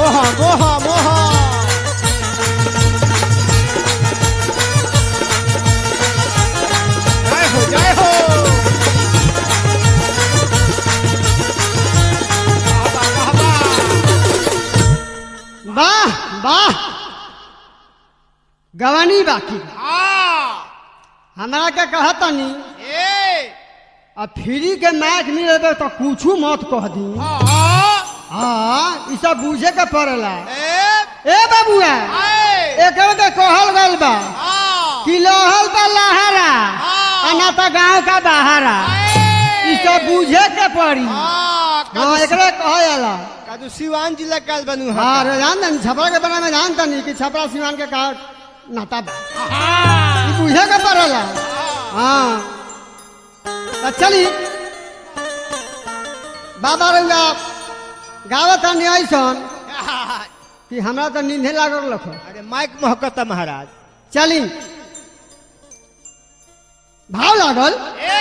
मोह मोह मोह जय हो जय हो वाह, वाह, वाह, वाह। वाह वाह गवानी बाकी हाँ, हमरा के कहतनी ए, अब फ्री के मैच मिले तो कुछ मत कह दी हाँ, हाँ ई सब बूझे के पड़ेला ए, ए बाबुआ आए, एकर के कहल गल बा हाँ, कि लहल बा लहरा हाँ। आ ना तो गांव का बहारा आए। ई सब बूझे के पड़ी हाँ, हाँ कादू- एकरे कहे जाला कादू सिवान जिला काल बनू हाँ रे जान तनी छपरा के बारे में जान तनी कि छपरा सिवान के का नाता बा हाँ, ई बूझे के पड़ेला हाँ तो चली बाबा रंगा गावत हनी ऐसन कि हमरा तो नींदे लागल रखो अरे माइक महकता महाराज चली भाव लागल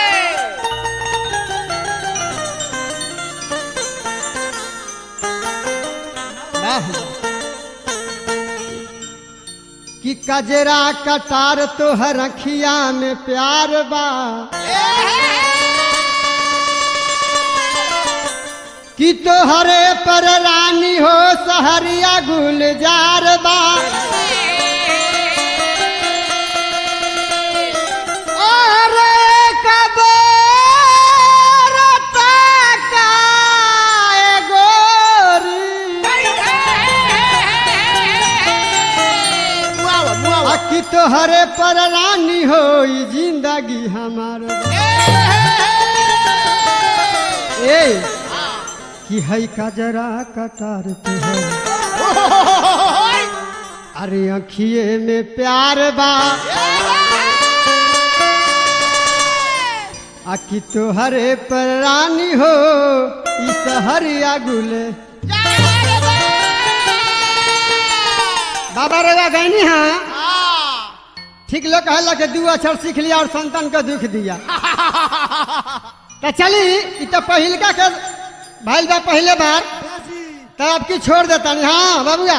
वाह। कि कजरा कटार तोहर अखिया में प्यार बा कि तोहरे पर रानी हो सहरिया गुलजार बा अरे कबरता का ए गोरी मुआवा मुआवा कि तोहरे पर रानी हो जिंदगी हमार ए कि है कजरा कटार तुहर अरे अखिए में प्यार बा आ कि तोहरे पर रानी हो ई सहरिया गुले बाबा रेवा गैनी हाँ ठीक लोग कहला के दू अक्षर सीख लिया और संतान को दुख दिया तो चली ई तो पहिलका के भाई बा पहले बार तो अब की छोड़ देता नहीं हाँ बाबूआ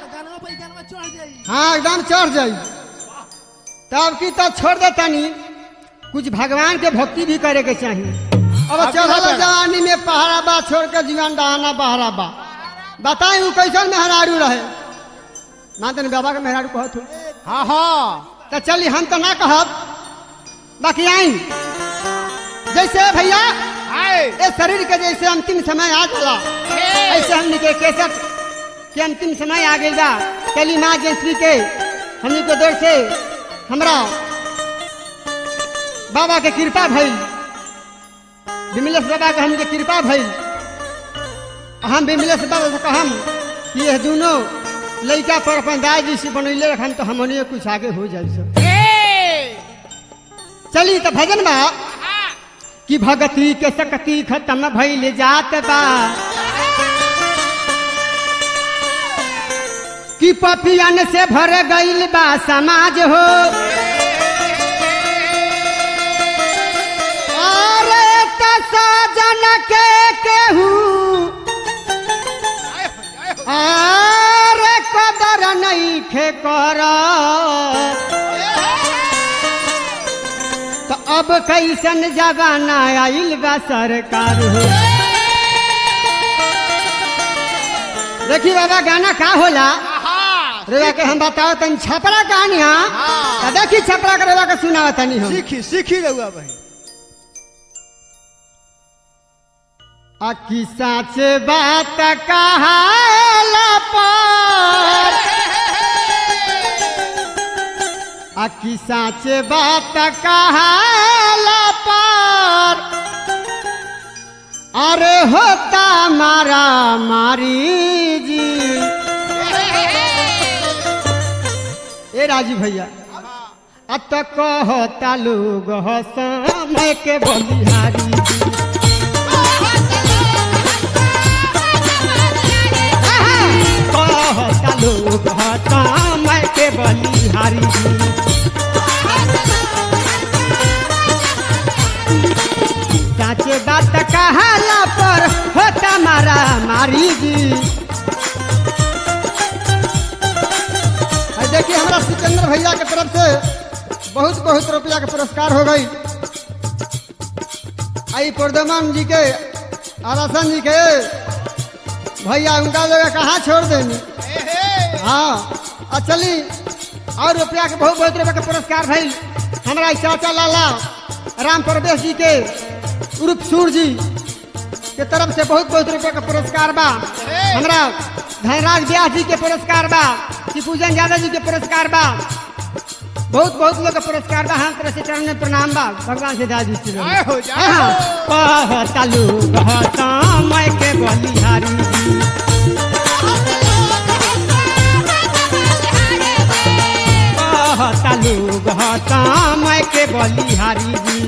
हाँ एकदम चढ़ जाई तब की तो छोड़ देता नहीं कुछ भगवान के भक्ति भी करे के चाहिए अब अब चढ़ल क्या जवानी में पहाड़ा बा छोड़ के जीवन डहाना बहारा बा बताई ऊ कैसन मेहरारू रहे मानते बाबा के मेहरारू कहत हो हाँ हाँ तो चली हम तो ना कहब बाकी आई जैसे भैया आए ये शरीर के जैसे अंतिम समय आ जाला ऐसे हमने के केसर के अंतिम समय आ गई बा कली माँ जयश्री के हमने के दौर से हमरा बाबा के कृपा भइल विमलेश बाबा के हमके कृपा भइल हम विमलेश बाबा से कहम कि ये दोनों लड़का पर अपन दाई जी से बनैले रखम तो हमनियो कुछ आगे हो जाए सब चली तो भजन बा कि भगती के सकती खत्म भइल जात बा कि पपियन से भर गइल बा समाज हो अरे त सजन के केहू अरे कदर नहीं खे कर तो अब कैसन जमाना आइल बा सरकार हो देखी बाबा गाना का होला रेवा के हम बताओ तनी छपरा कहानी हाँ हाँ। तो देखी छपरा के रेवा के सुनावा तनी हम सीखी सीखी रहुआ भाई आ की साच बात कहाला पर आ की साच बात कहाला पर अरे होता मारा मारी जी ए राजू भैया अब तो कहता लोग समय के बलिहारी जी कहता लोग समय के बलिहारी जी साचे बात कहाला पर होता मारा मारी जी रुपया का पुरस्कार हो गई आई प्रदमान जी के आरासन जी के भैया उनका जगह कहाँ छोड़ देनी हाँ और चली और रुपया के बहुत बहुत रुपया के पुरस्कार भाई हमारा ई चाचा लाला राम प्रवेश जी के उर्फ सूर जी के तरफ से बहुत बहुत रुपया का पुरस्कार बा हमरा धनराज व्यास जी के पुरस्कार बा शिवपूजन यादव जी के पुरस्कार बा बहुत बहुत लोग के पुरस्कार बा हम तरह से चरण में प्रणाम बा भगवान से दादी जी जय हो, जय हो। कहतालू कहता मैं के बलिहारी जी कहतालू कहता मैं के बलिहारी जी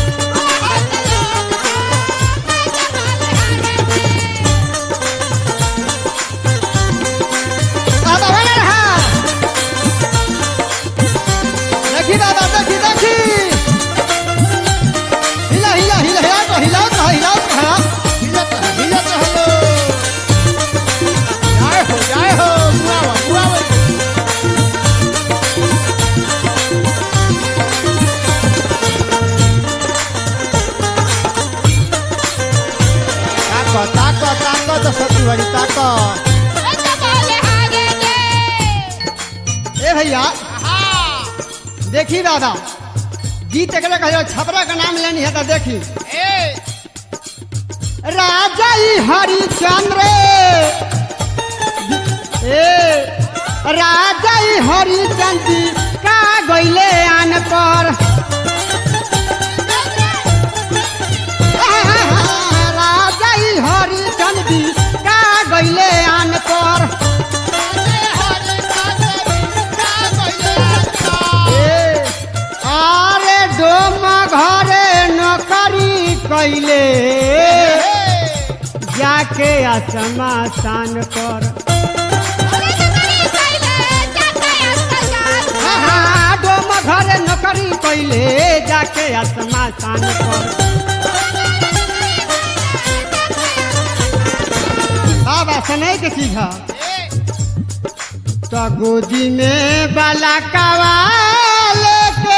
बाबा बना रहा देखी बाबा देखी देखी हिला हिला हिला हिला तो हिला तो हिला तो हाँ हिलत रह, हिलत रहो। जय हो जय हो बुआवा बुआवा ताको ताको ताको तो सती बड़ी ताको ए भैया देखी दादा गीत एकरा कहियो छपरा का नाम लेनी है तो देखी राजा ई हरिचंद्र ए राजा ई हरिचंद्र का गइले आन पर राजा ई हरिचंद्र का गइले आन पर ए, आरे डोम घरे नौकरी कैले जाके असमासान पर हाँ, डोम घरे नौकरी कैले जाके असमासान पर बाबा सुनै के चीज है तो गोदी में बाला कवाल के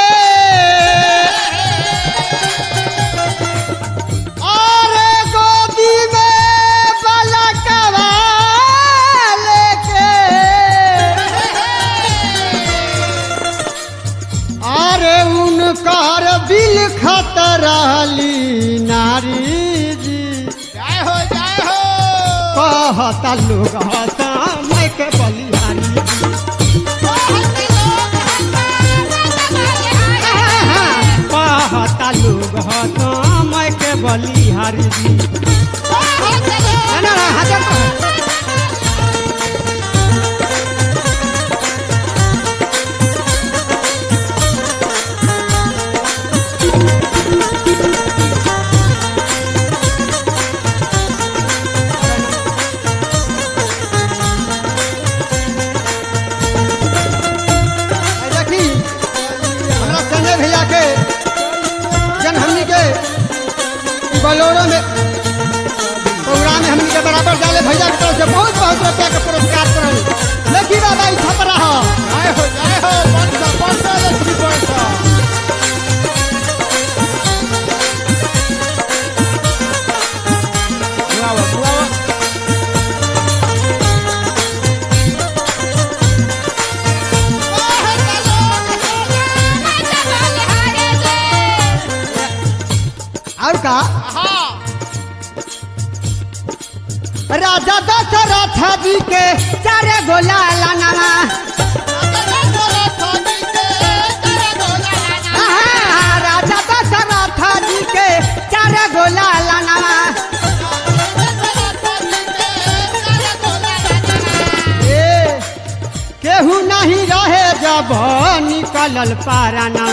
और गोदी में बाला कवाल के अरे उनकर बिल खतराली नारी जी जय हो जय हो कहता लोग हता मैं के बलिहारी कहता लोग हता मैं के बलिहारी जी ना, ना, ना, हाथ जोड़। ए, देखी हमरा संजय भैया के जन हमनी के बलोरो में प्रोग्राम में हमनी के बराबर डाले भैया के तरफ से बहुत बहुत रुपया के पुरस्कार करल देखी बाबा ई छपरा हो जय हो जय हो पंच पंच लक्ष्मी पंच बुआवा बुआवा और का राजा दशरथ जी के चारे गोला लाना राजा दशरथ जी के चारे गोला लाना ए केहू नहीं रहे जब निकलल पाराना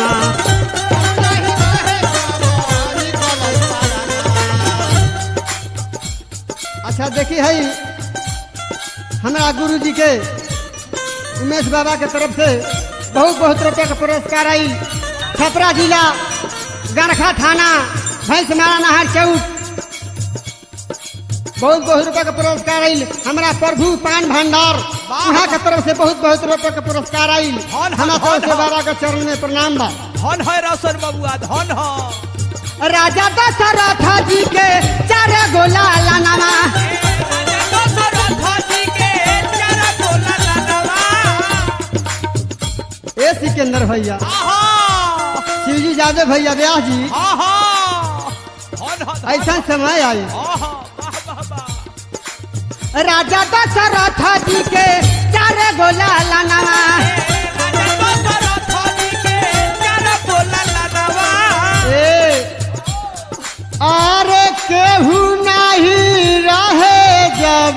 अच्छा देखी है हमारा गुरु जी के उमेश बाबा के तरफ से बहुत बहुत रुपये का पुरस्कार आई छपरा जिला गरखा थाना भैंस मारा नहर चौक बहुत बहुत रुपये का पुरस्कार आई हमारा प्रभु पान भंडार वहाँ के तरफ से बहुत बहुत रुपये का पुरस्कार आई धन, हमारा धन, तरफ से धन। बाबा के चरण में प्रणाम बा धन है रोशन बबुआ धन है राजा दशरथ जी के चार गोला लानावा ए सिकंदर भैया शिवजी यादव भैया व्यास जी ऐसा समय आई राजा दशरथ जी के चार गोला लानावा ए अरे केहू नहीं रहे जब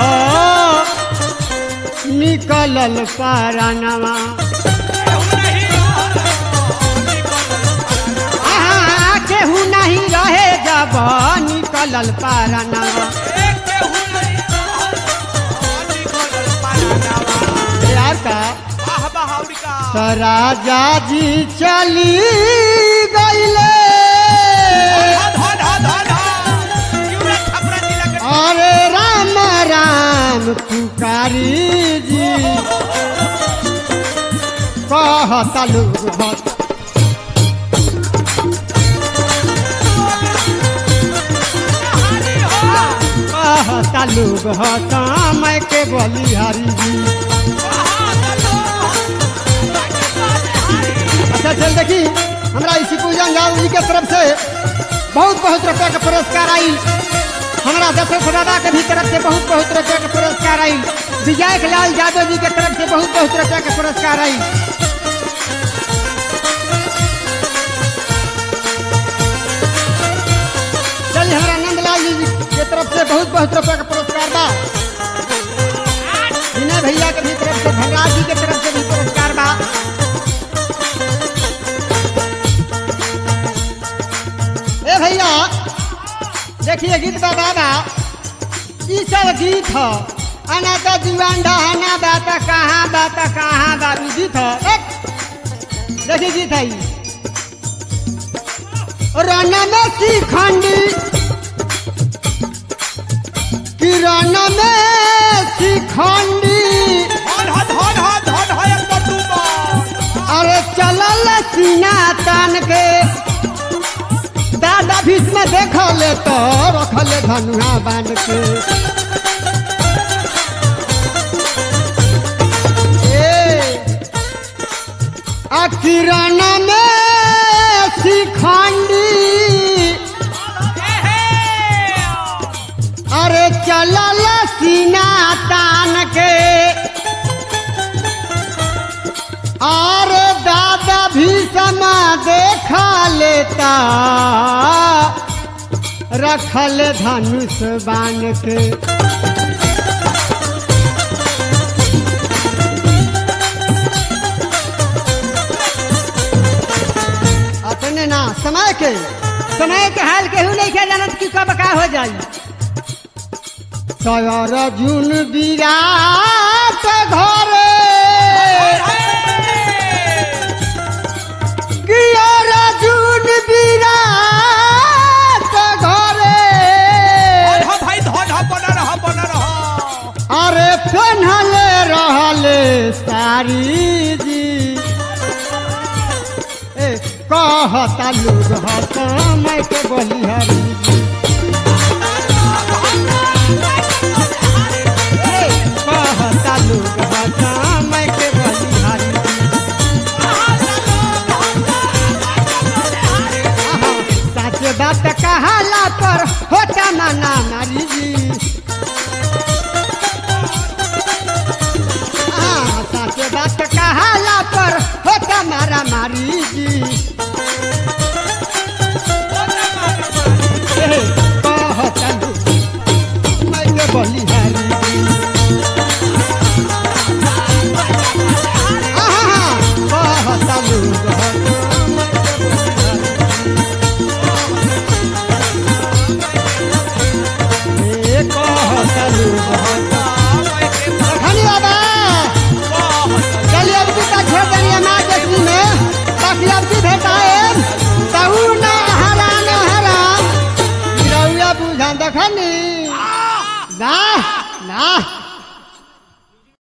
निकलल पारानवा आहा, केहू नहीं रहे जब निकलल पारानवा यार का तो राजा जी चली गईले अरे राम राम पुकारी जी कहता लोग भक्त कहता लोग हता मैं के बलिहारी जी अच्छा चल देखी हमरा इसी पूजन जाल जी के तरफ से बहुत बहुत रुपया के पुरस्कार आई हमरा दशरथ बाबा के भी तरफ से बहुत बहुत रुपया के पुरस्कार आई विजयक लाल यादव जी के तरफ से बहुत बहुत रुपया के पुरस्कार आई चलिए हमरा नंदलाल जी के तरफ से बहुत बहुत रुपया के पुरस्कार बा विनय भैया के भी तरफ से भगराज जी के तरफ से भी पुरस्कार बा ए भैया देखिए गीत बा बाबा ई सब गीत ह अना तो दीवान डहाना बात कहाँ बात कहाँ बाबू गीत ह एक देखिए गीत है ई। रन में शिखंडी किरण में शिखंडी अरे चलल सीना तान के दादा भीष में देख ले तो रखले धनुआ बांध के ए, आ किरण में शिखंडी अरे चलल सीना तान के अरे दादा भी समा देखा लेता रखल धनुष बान के अपने ना समय के समय के हाल केहू नहीं के जानत कि कब का हो जाई सयर जुन विराट घरे कियर जुन विराट घरे अरे पेन्हले रहले सारी जी ए कहता लोग हत मैं के बलिहारी जी ए, कहता लोग हत मैं के बलिहारी जी आहा, सच बात कहाला पर होता माना मारी जी हाँ, सच बात कहाला पर होता मारा मारी जी ए, कहता लोग मैं के बलिहारी जी आहा, कहता लोग हत मैं के बलिहारी ए, कहता लोग हत रखनी बाबा चलिए अब की छेड़ देंगे माँ जश्नी में ताकि अब की भेटाए तहु न हरा न हराम रउआ बुझा दखनी ना ना